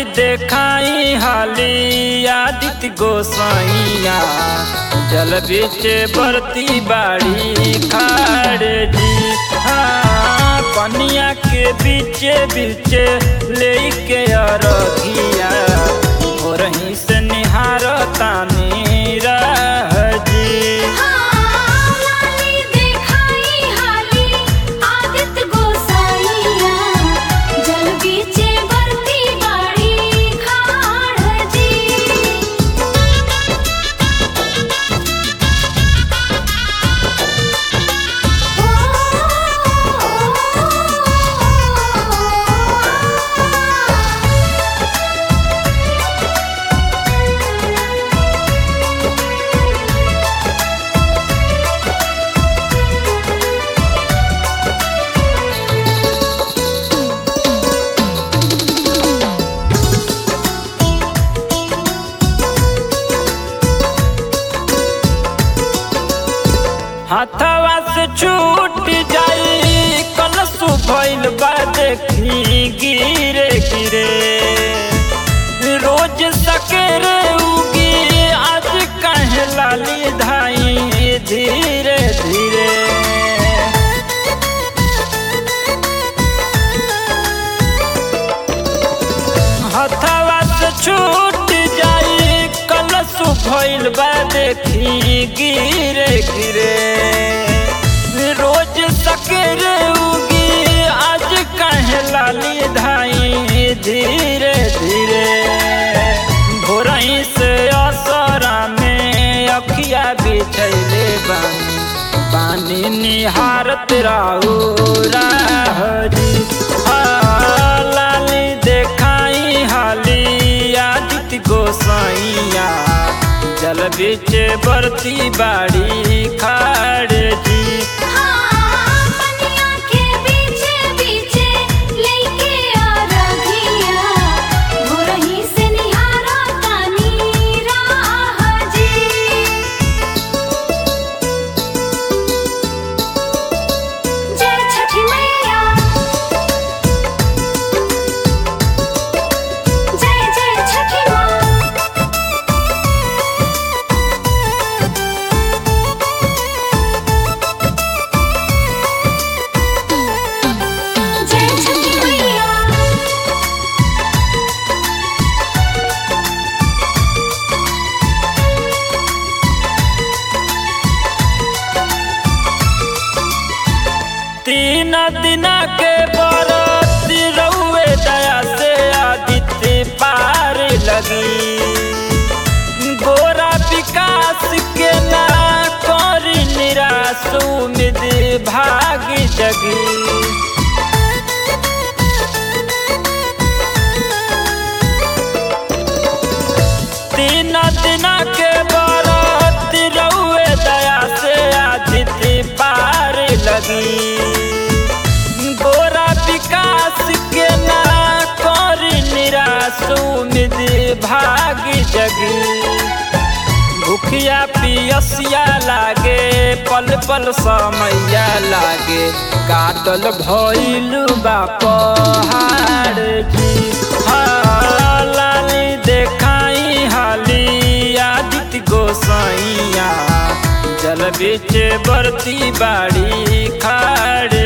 देखाई हाली आदित्य गोसाइया जल बीच बरती बाड़ी खाड़ जी हाँ पनिया के बीचे बीचे लेके अरघिया भोरही से निहार तानी रह जी हाली देखाई हाली आदित्य गोसाइया जल बीचे बरती बाड़ी खाड़ जी हाथवा से छूट जाई कलश भइल बा देखी गिरे गिरे रोज सकेरे उगी आज कहे लाली धाई धीरे धीरे हथवा से छूट जाई कलश भइल बा देखी गिरे गिरे रोज सकेरे उगी आज कहे लाली धाई धीरे धीरे भोरही से असरा में अखिया बिछैले बानी पानी निहारत राहु राहरी लाली देखाई हाली आदित्य गोसाइया जल बीच बरती बाड़ी खाड़ जी पनिया के बीचे बीचे लेके अरघिया भोरही से निहारा तानी राह जी जय छठी मैया जय जय छठी माँ जय छठी मैया तीन दिना के बरत रउए दया से आदित्य पार लगी गोरा विकास के ना करी निराश उम्मीद भाग जगी तीन दिना के बरत रउए दया से आदित्य पार लगी गोरा विकास के ना करी निराश उम्मीद भाग जगी भूखिया पियसिया लागे पल पल समैया लागे काटल भइल बा पहाड़ जी हाँ, लाली देखाई हाली आदित्य गोसाइया जल बीच बरती बाड़ी खाड़